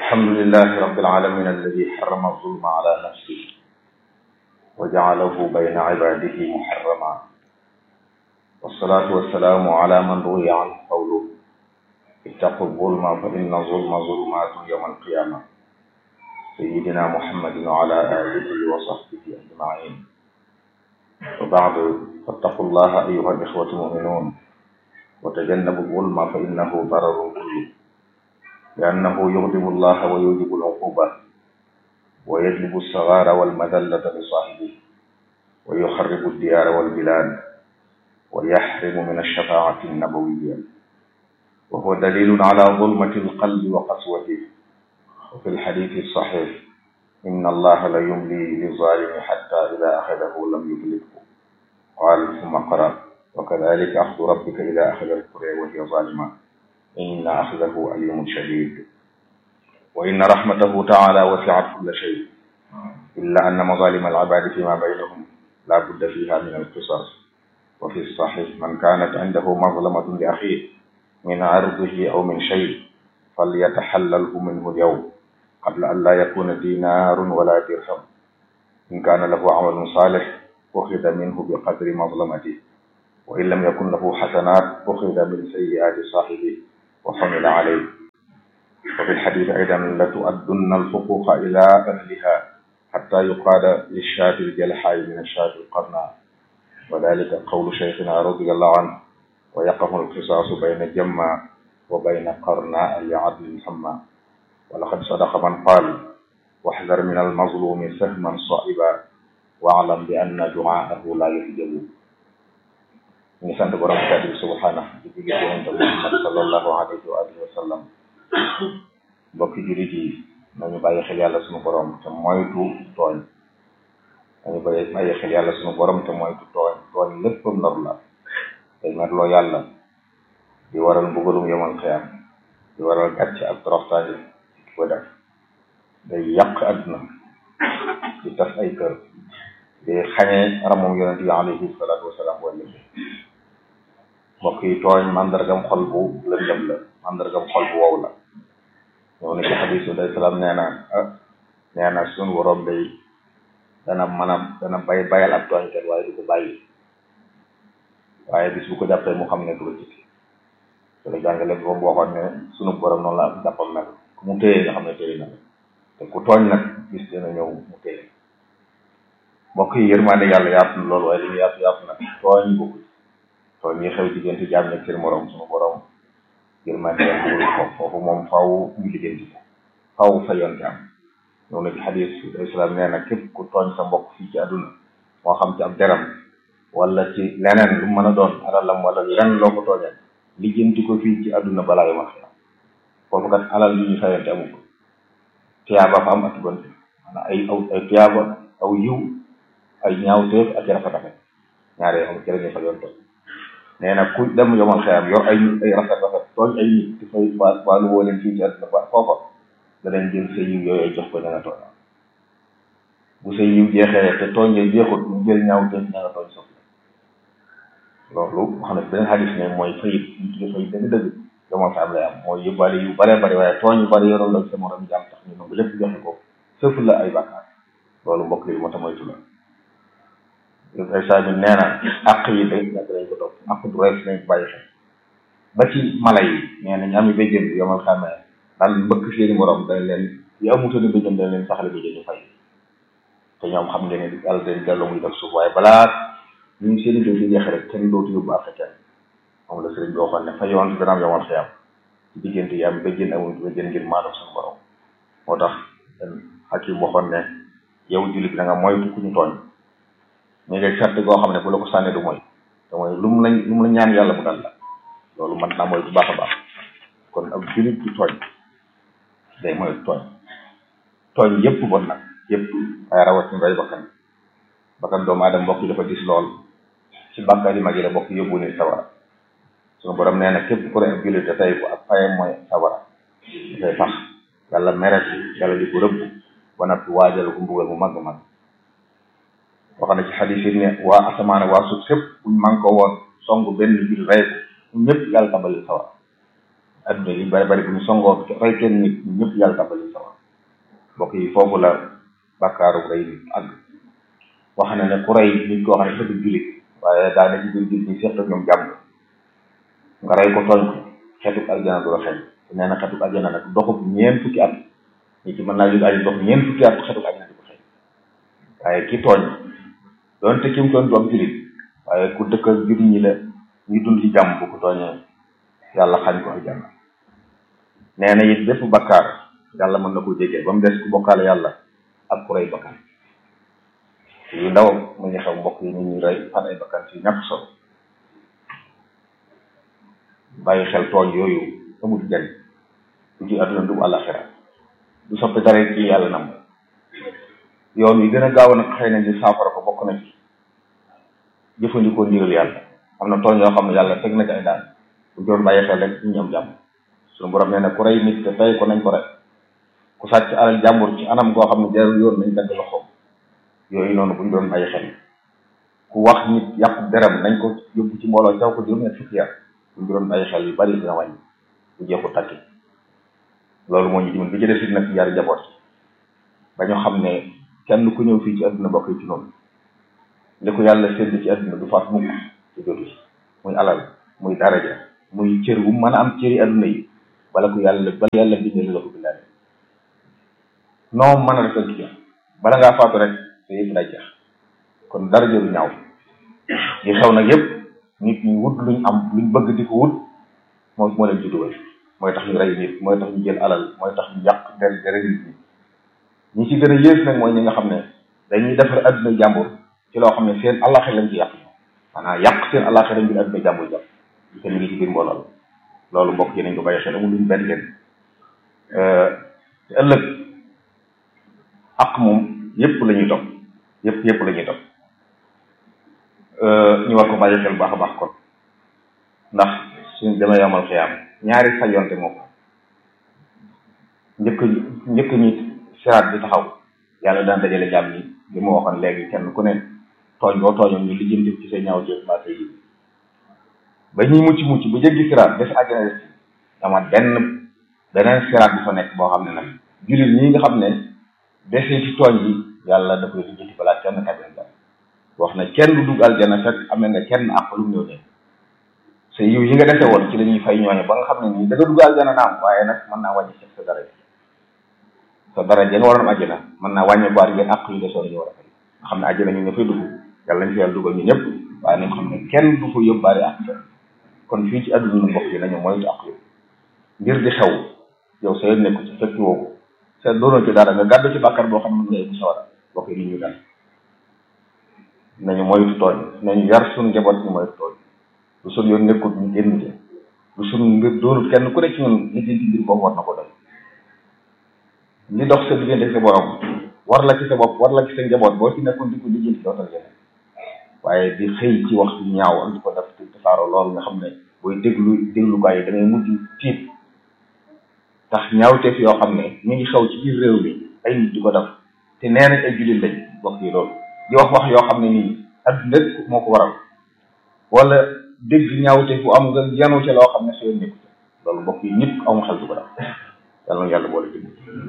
الحمد لله رب العالمين الذي حرم الظلم على نفسه وجعله بين عباده محرما والصلاة والسلام على من روي عنه قوله اتقوا الظلم فإن الظلم ظلمات يوم القيامة سيدنا محمد وعلى آله وصحبه أجمعين وبعد فاتقوا الله أيها الإخوة المؤمنون وتجنبوا الظلم فإنه ضرر كله لأنه يغضب الله ويوجب العقوبة ويجلب الصغار والمذلة لصاحبه ويخرب الديار والبلاد ويحرم من الشفاعة النبوية وهو دليل على ظلمة القلب وقسوته وفي الحديث الصحيح إن الله لا يملي للظالم حتى إذا أخذه لم يفلته قال ثم قرأ وكذلك أخذ ربك إذا أخذ القرى وهي ظالمة إن أخذه أليم شديد وإن رحمته تعالى وسعت كل شيء إلا أن مظالم العباد فيما بينهم لا بد فيها من القصاص وفي الصحيح من كانت عنده مظلمة لأخيه من عرضه أو من شيء فليتحلله منه اليوم قبل أن لا يكون دينار ولا درهم إن كان له عمل صالح أخذ منه بقدر مظلمته وإن لم يكن له حسنات أخذ من سيئات صاحبه وحمل عليه وفي الحديث أيضا لتؤدن الحقوق إلى أهلها حتى يقال للشاة الجلحاء من الشاة القرناء وذلك قول شيخنا رضي الله عنه ويقف القصاص بين جمع وبين قرناء لعدل مسمى ولقد صدق من قال واحذر من المظلوم سهما صائبا واعلم بأن دعاءه لا يحجب ñu ngi sant borom kàddu bi subhanahu di jóge ci yonente Muhammad sallallahu alayhi wa alihi wa sallam mbokki jullit yi nañu bàyyi xel yàlla suñu borom te moytu tooñ nañu bàyyi bàyyi xel yàlla suñu borom te moytu tooñ tooñ léppam lor la day merloo yàlla di waral mbugalum yomal xiyam di waral gàcce ak toroxtaange ci ko def day yàq àdduna di tas ay kër di xañee ramum yonente yi alayhi salaatu wasalaam wala mbokk yi tooñ mandargam xol bu lëndëm la mandargam xol bu wow la ñëw na ci xadisu day salaam nee na ah nee na suñu borom day dana mën a dana bay bayal ab tooñkat waaye du ko bàyyi waaye bis bu ko jàppee mu xam ne du ko jikki su la jàngale bi moom waxoon ne sunu borom noonu la ak jàppam mel ku mu téye nga xam ne téye na la te ku tooñ nag bis dina ñëw mu téye mbokk yi yërmande yàlla yaatu na loolu waaye li ñu yaatu yaatu nag tooñ bokku tooñ yi xew diggante jaam nekk seen morom sunu borom yërmande yàlla bëggul foofu foofu moom faw ñu lijjanti ko faw fa yoon am ñëw na ci xadis islam nee na képp ku tooñ sa mbokk fii ci àdduna moo xam ci ab deram wala ci leneen lu mën a doon alalam wala leneen loo ko tooñee lijjanti ko fii ci àdduna balaa yu ma xew foofu kat alal yu ñu fayante amu ko tiyaaba fa am ak gonte maanaam ay aw ay tiyaaba aw yiw ay ñaawteef ak rafet rafet ñaare am ci la ñuy fa yoon tooñ nee na ku dem yomal xeyam yor ay ay rafet rafet tooñ ay nit di fay waa waa lu woo leen fii ci àdduna ba foofa danañ jël sa yiw yooyu jox ko ña nga tooñ bu sa yiw jeexee te tooñ yee jeexut ñu jël ñaaw teef ña nga tooñ sof loolu wax na beneen xadis ne mooy fayit ñu tudde fayit dëgg dëgg yomal xeyam lay am mooy yóbbaale yu bare bare waaye tooñ yu bare yoroon la sa morom jaam tax ñu nangu lépp joxe ko sëf la ay bàkkaar loolu mbokk yi moo tax moytu la ay saa mi nee na àq yi day yàgg dañ ko topp àq du rees nañ ko bàyyi xel ba ci mala yi nee na ñu ami béjjën bi yomal xamee daan mbëkk seeni morom dañ leen yi amutooni béjjën dañ leen saxale béjjën ñu fay te ñoom xam ngeen ne yàlla dañ delloo muy def suuf waaye balaa ñu seeni béy di jeexe rek kenn dootu yóbbu àq kenn moom la sëriñ bi waxoon ne fa yoon dana am yomal xiyam ci diggante yi am béjjën amul béjjën ngir maanaam suñu borom moo tax xakim waxoon ne yow jullit bi da nga moytu ku ñu tooñ ñu ngi sart goo xam ne bu la ko sànnee du mooy te mooy lu mu la lu mu la ñaan yàlla mu dal la loolu mën naa mooy bu baax a baax kon ab jullit du tooñ day mooy tooñ tooñ yëpp bon nag yëpp ay rawat ñu rey bakkan bakkan doomu aadama mbokk yi dafa dis lool ci bàkkaar yi mag yi la bokk yóbbu ni sawara suñu borom nee na képp ku rey ab jullit te tey ko ak fayam mooy sawara dafay tax yàlla mere yàlla di ko rëbb ba nag waajal ko mbugal mu mag mag wax na ci xadis yi ne waa asamaan waa suuf sépp buñ man ko woon song benn jul rey ko ñun ñëpp yàlla tabali sawar adduna yi bari bari bu ñu songoo rey kenn nit ñun ñëpp yàlla tabali sawar mbokk yi foofu la bàkkaaru rey nit àgg wax na ne ku rey nit koo xam ne fëgg jullit waaye daa ne ci biir jullit ñi seq ak ñoom jàmm nga rey ko tooñ ko xetuk aljana du la xeeñ te nee na xetuk aljana nag doxub ñeent fukki at ñi ci mën naa jóg ay dox ñeent fukki at xetuk aljana di ko xeeñ waaye ki tooñ doonte ki mu tooñ du am jullit waaye ku dëkk ak jullit ñi la ñu dund ci jàmm bu ko tooñee yàlla xañ ko aljana nee na it bépp bakkaar yàlla mën na ko jégee ba mu des ku bokkaale yàlla ak ku rey bakkan yu ndaw mu ngi xew mbokk yi nit ñi rey fan ay bakkan ci ñàkk solo bàyyi xel tooñ yooyu amul njariñ du ci àdduna du àllaxira du soppi dara ci yàlla nam yoon wi gën a gaaw nag xëy na di saafara ko bokk na ci jëfandikoo ndigal yàlla am na tooñ yoo xam ne yàlla teg na ci ay daan bu doon bàyyi xel rek ñu am jàmm suñu borom nee na ku rey nit te tey ko nañ ko rey ku sàcc alal jàmbur ci anam goo xam ne jarul yoon nañ dagg loxoom yooyu noonu buñ doon bàyyi xel ku wax nit yàqu deram nañ ko yóbbu ci mbooloo jaw ko juróom-ñett fukki yar buñ doon bàyyi xel yu bari dina wàññi bu jeexu takki loolu moo ñu dimbali bi ci des it nag ci yar njaboot ba ñu xam ne kenn ku ñëw fii ci àdduna bokk ci noonu li ko yàlla sédd ci àdduna du faat mukk ci jotu ci muy alal muy daraja muy cër bu mën a am cëri àdduna yi bala ko yàlla bala yàlla bindee la ko bindaale noo mën a defal ci bala ngaa faatu rek te yëpp day jeex kon dara jëru ñaaw yi xew nag yëpp nit ñi wut luñ am luñ bëgg di ko wut moo moo leen ci dugal mooy tax ñu rey nit mooy tax ñu jël alal mooy tax ñu yàq der dere nit ñi ñi ci gën a yées nag mooy ñi nga xam ne dañuy defar adduna jàmbur ci loo xam ne seen àllaxir lañ ci yàq maanaam yàq seen àllaxir lañ ngir adduna jàmbur jàpp te ñu ngi ci biir mbooloo loolu mbokk yi nañ ko bàyyi xel amul luñ benn leen te ëllëg ak moom yëpp la ñuy topp yëpp yëpp la ñuy topp ñu war ko bàyyi xel baax a baax kon ndax suñ demee yomal xiyaam ñaari fayonte moo ko njëkk njëkk ñi siraat bi taxaw yàlla daan dajale jàmm ñi li ma waxoon léegi kenn ku ne tooñ boo tooñoon ñu lijjanti ci say ñaaw ci mbaa say yi ba ñuy mucc mucc bu jéggi siraat des àjjana des amaat benn beneen siraat bi fa nekk boo xam ne nag jullit ñi nga xam ne dese ci tooñ yi yàlla da koy lijjanti balaa kenn tabin ba wax na kenn du dugg aljana fekk amee nga kenn àq lu mu ñëw ne sa yiw yi nga dese woon ci la ñuy fay ñooñu ba nga xam ne nii da nga dugg aljana naam waaye nag mën naa wàññi sa daraja sa daraja nga waroon àjjana mën naa wàññi baat ngeen àq yu desoon ñu war a fay nga xam ne àjjana ñu nga fay dugg yàlla nañ fi yàlla dugal ñu ñëpp waaye nañ xam ne kenn du fa yóbbaale àq kon fii ci àdduna ñu mbokk yi nañu moytu àq yooyu ngir di xew yow sa yoon nekku ci fekk woo ko sa doonoo ci dara nga gàddu ci bàkkar boo xam ne mën nga yegg sawara bokk yi ni ñu dal nañu moytu tooñ nañu yar suñu njaboot ñu moytu tooñ lu suñ yoon nekkut ñu génn ci lu suñ mbir doonut kenn ku ne ci ñun lijjanti mbir boobu war na ko doy li dox sa diggante sa borom war la ci sa bopp war la ci sa njaboot boo ci nekkoon di ko lijjanti dootal yeneen waaye di xëy ci wax lu ñaaw ak di ko def di tasaaroo loolu nga xam ne booy déglu déglukaay yi da ngay mujj tiit tax ñaawteef yoo xam ne ñu ngi xew ci biir réew mi ay nit di ko def te nee nañ ay jullit lañ bokk yi loolu di wax wax yoo xam ne nii adduna lépp moo ko waral wala dégg ñaawteef bu am nga yanu ca loo xam ne soo nekku loolu mbokk yi nit amu xel du ko def yàlla na yàlla boole dégg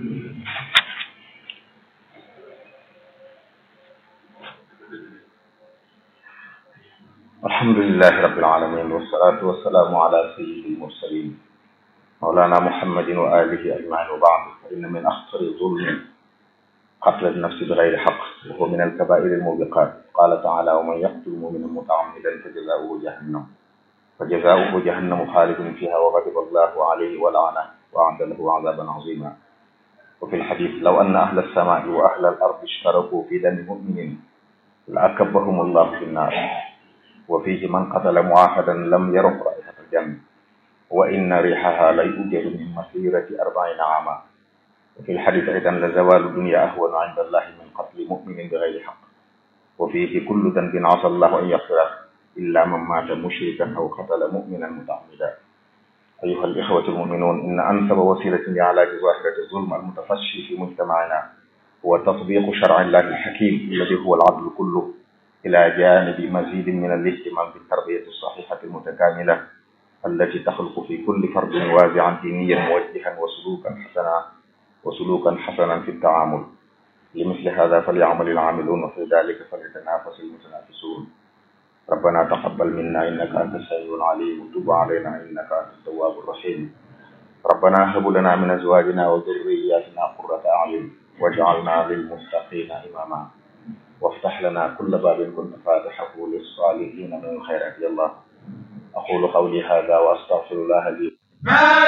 alhamdulilahi rabbil alamin wassalatu wassalamu ala sayyidil mursalin mawlana muhammadin wa alihi ajmain wa baad fa inna min axtari zulmi قتل النفس بغير حق وهو من الكبائر الموبقات قال تعالى ومن يقتل مؤمنا متعمدا فجزاؤه جهنم فجزاؤه جهنم خالد فيها وغضب الله عليه ولعنه وأعد له عذابا عظيما وفي الحديث لو أن أهل السماء وأهل الأرض اشتركوا في دم مؤمن لأكبهم الله في النار وفيه من قتل معاهدا لم يرح رائحة الجنة وإن ريحها ليوجد من مسيرة أربعين عاما وفي الحديث أيضا لزوال الدنيا أهون عند الله من قتل مؤمن بغير حق وفيه كل ذنب عسى الله أن يغفره إلا من مات مشركا أو قتل مؤمنا متعمدا أيها الإخوة المؤمنون إن أنسب وسيلة لعلاج ظاهرة الظلم المتفشي في مجتمعنا هو تطبيق شرع الله الحكيم الذي هو العدل كله إلى جانب مزيد من الاهتمام بالتربية الصحيحة المتكاملة التي تخلق في كل فرد وازعا دينيا موجها وسلوكا حسنا وسلوكا حسنا في التعامل لمثل هذا فليعمل العاملون وفي ذلك فليتنافس المتنافسون ربنا تقبل منا إنك أنت السميع العليم وتب علينا إنك أنت التواب الرحيم ربنا هب لنا من أزواجنا وذرياتنا قرة أعين واجعلنا للمتقين إماما وافتح لنا كل باب كنت فاتحه للصالحين من الخيرات يا الله أقول قولي هذا وأستغفر الله لي